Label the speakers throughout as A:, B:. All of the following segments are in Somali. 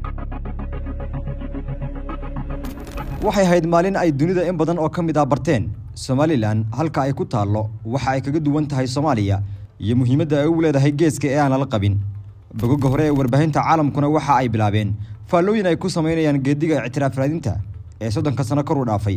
A: waxay ahayd maalin ay dunida in badan oo ka mid ah barteen somalilan halka ay ku taallo waxa ay kaga duwan tahay soomaaliya iyo muhiimadda ay ugu leedahay geeska ee aan lala qabin bogoga hore ee warbaahinta caalamkuna waxa ay bilaabeen faallooyin ay ku samaynayaan geediga ictiraaf raadinta ee soddonka sano kor u dhaafay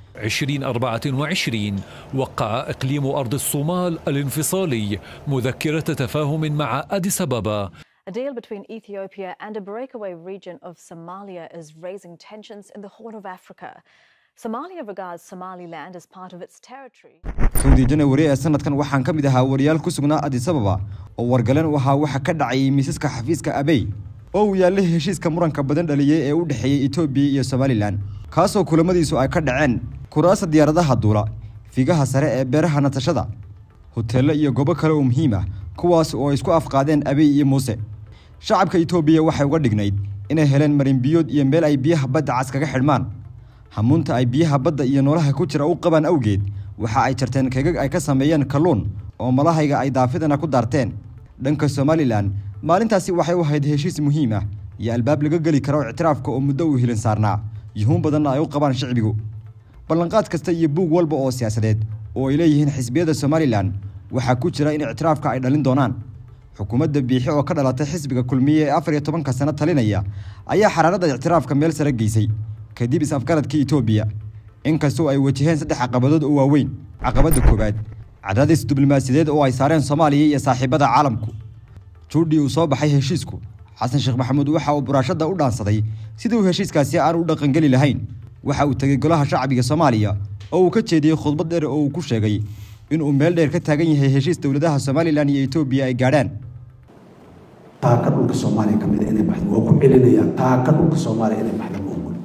B: 2024 وقع إقليم أرض الصومال الانفصالي مذكرة تفاهم مع أديس أبابا
C: A deal between Ethiopia and a breakaway region of Somalia is raising tensions in the Horn of Africa. Somalia regards Somaliland as part of its territory.
A: kowdii janawari ee sanadkan waxaan ka mid ahaa wariyaal ku sugnaa adis ababa oo wargaleen u ahaa waxa ka dhacayay miisaska xafiiska abey oo uu yaallay heshiiska muranka badan dhaliyey ee u dhexeeyey etoobiya iyo somalilan kaasoo kulamadiisu ay ka dhaceen kuraasa diyaaradaha duula figaha sare ee beeraha natashada hoteello iyo goobo kale oo muhiim ah kuwaas oo ay isku afqaadeen abey iyo muuse shacabka etoobiya waxay uga dhignayd inay heleen marinbiyood iyo meel ay biyaha badda cas kaga xidhmaan hamuunta ay biyaha badda iyo noolaha ku jira u qabaan awgeed waxa ay jarteen kegag ay ka sameeyeen kalluun oo malahayga ay daafidana ku daarteen dhanka somalilan maalintaasi waxay u ahayd heshiis muhiim ah iyo albaab laga geli karo ictiraafka oo muddo uu hilin saarnaa yuhuun badanna ay u qabaan shicbigu ballanqaad kasta iyo buug walba oo siyaasadeed oo ay leeyihiin xisbiyada somalilan waxaa ku jira in ictiraafka ay dhalin doonaan xukuumadda biixi oo ka dhalatay xisbiga kulmiye ee afar iyo tobanka sano talinaya ayaa xaraaradda ictiraafka meel sare geysay kadib is-afgaradkii etoobiya inkastoo ay wajaheen saddex caqabadood oo waaweyn caqabadda koowaad cadaadis diblomaasiyadeed oo ay saareen soomaaliya iyo saaxiibada caalamku juudhii uu soo baxay heshiisku xasan sheekh maxamuud waxa uu buraashadda u dhaansaday sidii uu heshiiskaasi aan u dhaqangeli lahayn waxa uu tegey golaha shacbiga soomaaliya oo uu ka jeediyey khudbad dheer oo uu ku sheegay inuu meel dheer ka taagan yahay heshiis dowladaha somalilan iyo etoobiya ay gaadhaan
D: taaka dhulka soomaaliya ka mida inay baxdo waa ku celinayaa taaka dhulka soomaaliya inay baxdo ma ogol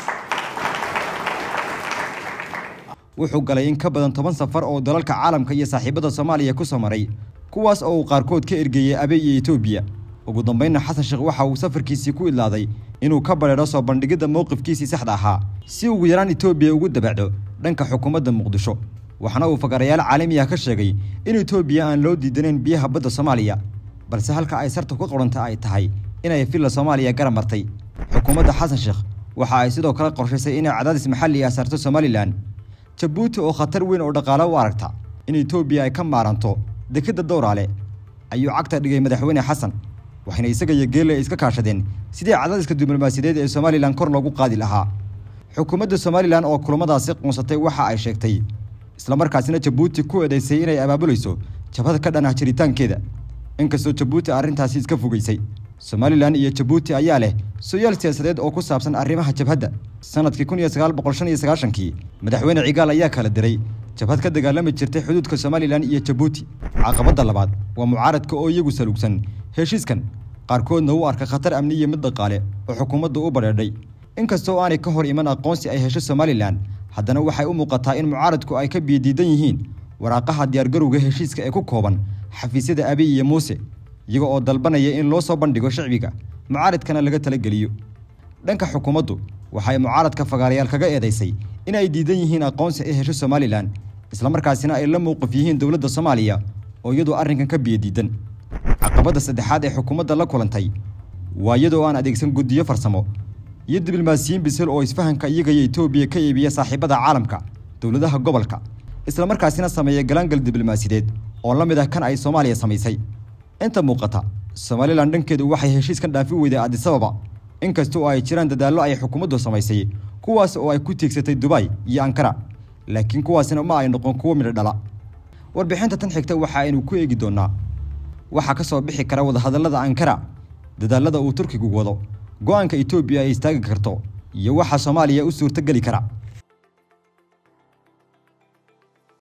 A: wuxuu galay in ka badan toban safar oo dalalka caalamka iyo saaxiibada soomaaliya ku soo maray kuwaas oo uu qaarkood ka ergeeyey abey iyo etoobiya ugu dambaynna xasan sheekh waxa uu safarkiisii ku idlaaday inuu ka badheedho soo bandhigidda mowqifkiisii saxda ahaa si ugu yaraan etoobiya ugu dabacdo dhanka xukuumadda muqdisho waxaana uu fagarayaal caalami ah ka sheegay in etoobiya aan loo diidanayn biyaha badda soomaaliya balse halka ay sarta ku qoranta ay tahay inay villa soomaaliya garab martay xukuumadda xasan sheekh waxa ay sidoo kale qorshaysay inay cadaadis maxalli ah saarto somalilan jabuuti oo khatar weyn oo dhaqaale u aragta in etoobiya ay ka maaranto dekedda dowraale ayuu cagta dhigay madaxweyne xasan waxayna isaga iyo geelle iska kaashadeen sidii cadaadiska diblomaasiyadeed ee somalilan kor loogu qaadi lahaa xukuumadda somalilan oo kulamadaasi quunsatay waxa ay sheegtay islamarkaasina jabuuti ku eedaysay inay abaabulayso jabhad ka dhan ah jiritaankeeda inkastoo jabuuti arrintaasi iska fogeysay somalilan iyo jabuuti ayaa leh sooyaal siyaasadeed oo ku saabsan arrimaha jabhadda sanadkii kun iyo sagaal boqol shan iyo sagaashankii madaxweyne cigaal ayaa kala diray jabhad ka dagaalami jirtay xuduudka somalilan iyo jabuuti caqabadda labaad waa mucaaradka oo iyagu salugsan heshiiskan qaarkoodna u arka khatar amni iyo mid dhaqaale oo xukuumaddu u badheedhay inkastoo aanay ka hor iman aqoonsi ay hesho somalilan haddana waxay u muuqataa in mucaaradku ay ka biyadiidan yihiin waraaqaha diyaargarowga heshiiska ee ku kooban xafiisyada abiy iyo muuse iyaga oo dalbanaya in loo soo bandhigo shicbiga mucaaradkana laga talageliyo dhanka xukuumaddu waxay mucaaradka fagaarayaal kaga eedaysay in ay diidan yihiin aqoonsi ay hesho somalilan islamarkaasina ay la mowqif yihiin dowladda soomaaliya oo iyadoo arrinkan ka biyadiidan caqabadda saddexaad ee xukuumadda la kulantay waa iyadoo aan adeegsan guddiyo farsamo iyo diblomaasiyiin bisel oo isfahanka iyaga iyo etoobiya ka iibiya saaxiibada caalamka dowladaha gobolka islamarkaasina sameeya galaangal diblomaasiyadeed oo la mid ah kan ay soomaaliya samaysay inta muuqata somalilan dhankeedu waxay heshiiskan dhaafi weyday adisababa inkasta oo ay jiraan dadaallo ay xukuumaddu samaysay kuwaas oo ay ku tiigsatay dubay iyo ankara laakiin kuwaasina ma ay noqon kuwo midho dhala warbixinta tan xigta waxa aynu ku eegi doonnaa waxaa ka soo bixi kara wadahadallada ankara dadaallada uu turkigu wado go-aanka etoobiya ay istaagi karto iyo waxa soomaaliya u suurtogeli kara